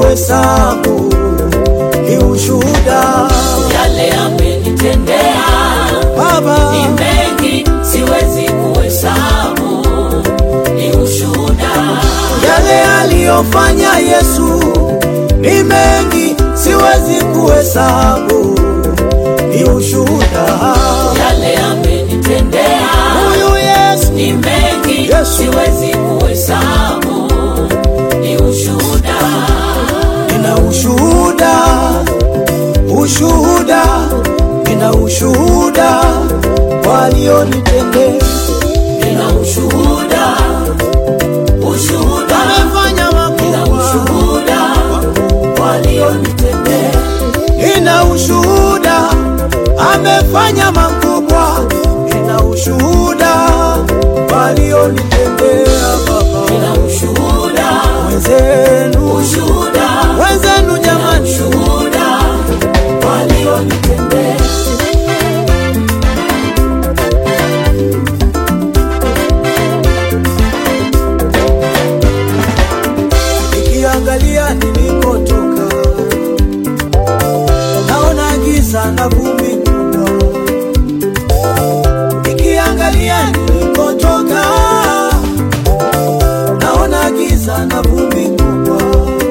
kuhesabu, ni ushuhuda yale amenitendea Baba, ni mengi, siwezi kuhesabu, ni ushuhuda. yale aliyofanya Yesu ni mengi, siwezi kuhesabu, ni ushuhuda Yale amenitendea huyu Yesu, ni mengi, Yesu. siwezi kuhesabu, ni ushuhuda. nina ushuhuda, ushuhuda, nina ushuhuda walionitendea, Nina ushuhuda, ushuhuda, amefanya nina makubwa, ushuhuda walionitendea. nina ushuhuda, amefanya makubwa, nina ushuhuda walionitendea Baba, Nina ushuhuda, wenzenu, ushuhuda, wenzenu nina jamani, ushuhuda walionitendea. nikiangalia nilikotoka, naona giza na vumbi kubwa. Nikiangalia nilikotoka, naona giza na vumbi kubwa.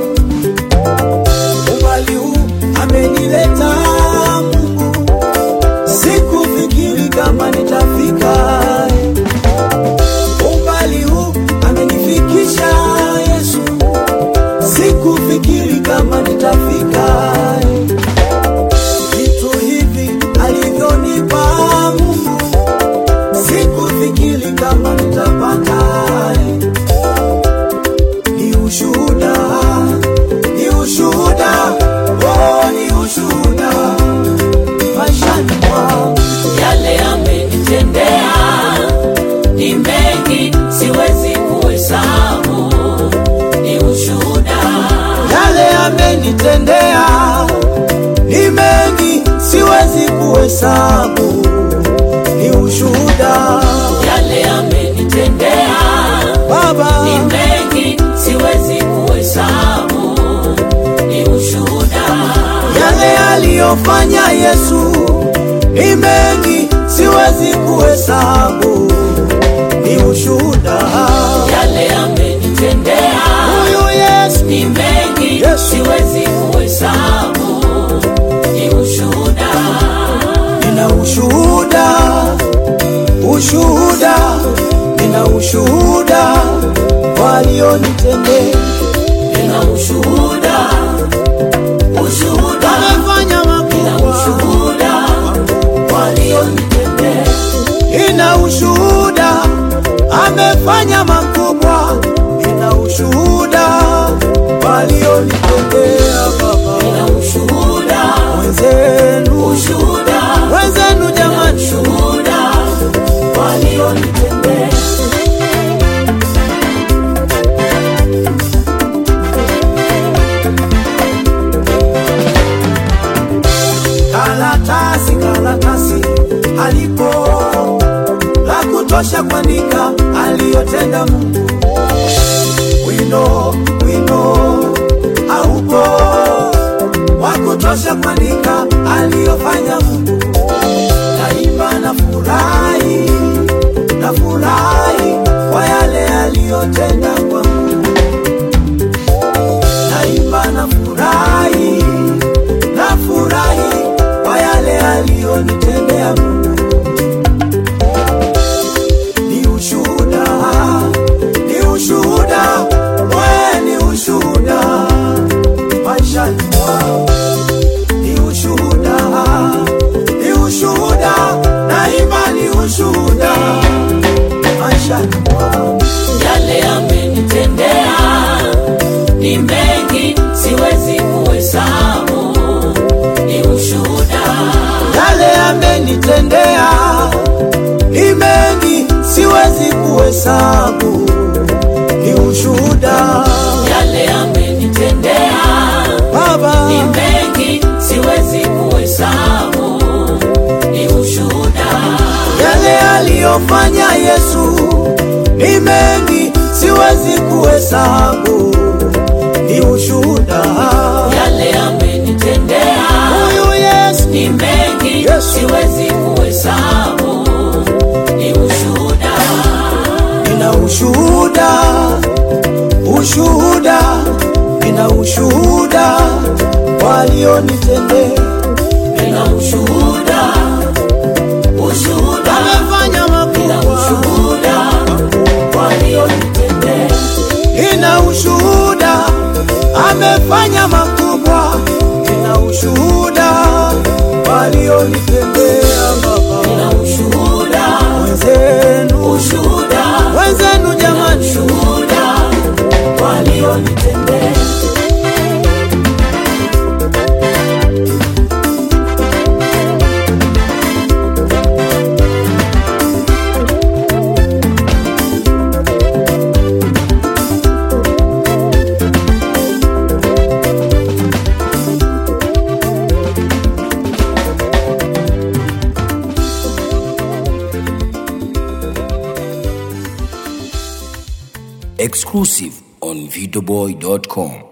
Umbali huu amenileta Mungu, sikufikiri kama nitafika umbali huu amenifikisha Yesu, sikufikiri kama nitafika. Vitu hivi alivyonipa Mungu, sikufikiri kama nitapata. Ni ushuhuda, ni ushuhuda, oh, ni ushuhuda maishani mwangu. Yale amenitendea ni mengi, siwezi kuhesabu, ni ushuhuda. yale amenitendea ni mengi, siwezi kuhesabu, ni ushuhuda Yale amenitendea Baba, ni mengi, siwezi kuhesabu, ni ushuhuda. yale aliyofanya Yesu ni mengi, siwezi kuhesabu, ni ushuhuda Yale amenitendea huyu Yesu, ni mengi, Yesu. siwezi kuhesabu, ni ushuhuda. nina ushuhuda, ushuhuda, nina ushuhuda walionitendea Nina ushuhuda, ushuhuda, amefanya nina makubwa, ushuhuda walionitendea. ina ushuhuda, amefanya makubwa, ina ushuhuda walionitendea Baba, Nina ushuhuda, wenzenu, ushuhuda, wenzenu nina jamani, ushuhuda walionitendea. karatasi karatasi alipo la kutosha kuandika aliyotenda Mungu. Wino wino haupo wa kutosha kuandika aliyofanya Mungu. Naimba na furahi na furahi kwa yale aliyotenda kwangu. Naimba na furahi na furahi kwa yale aliyonitendea Mungu. Ni ushuhuda, ni ushuhuda, we ni ushuhuda maishani mwangu. Ni ushuhuda, ni ushuhuda, naimba ni ushuhuda maishani mwangu. Yale amenitendea ni mengi, siwezi kuhesabu, ni ushuhuda. yale amenitendea ni mengi, siwezi kuhesabu, ni ushuhuda Yale amenitendea Baba, ni mengi, siwezi kuhesabu, ni ushuhuda. yale aliyofanya Yesu mengi siwezi kuhesabu, ni ushuhuda siwezi kuhesabu, ni ushuhuda. nina ushuhuda, ushuhuda, nina ushuhuda walionitendea. Nina ushuhuda, ushuhuda, Amefanya nina makubwa, ushuhuda walionitendea. nina ushuhuda, amefanya makubwa, nina ushuhuda walionitendea Baba. Nina ushuhuda, Wenzenu, ushuhuda, wenzenu jamani, ushuhuda walionitendea. exclusive on videoboy.com.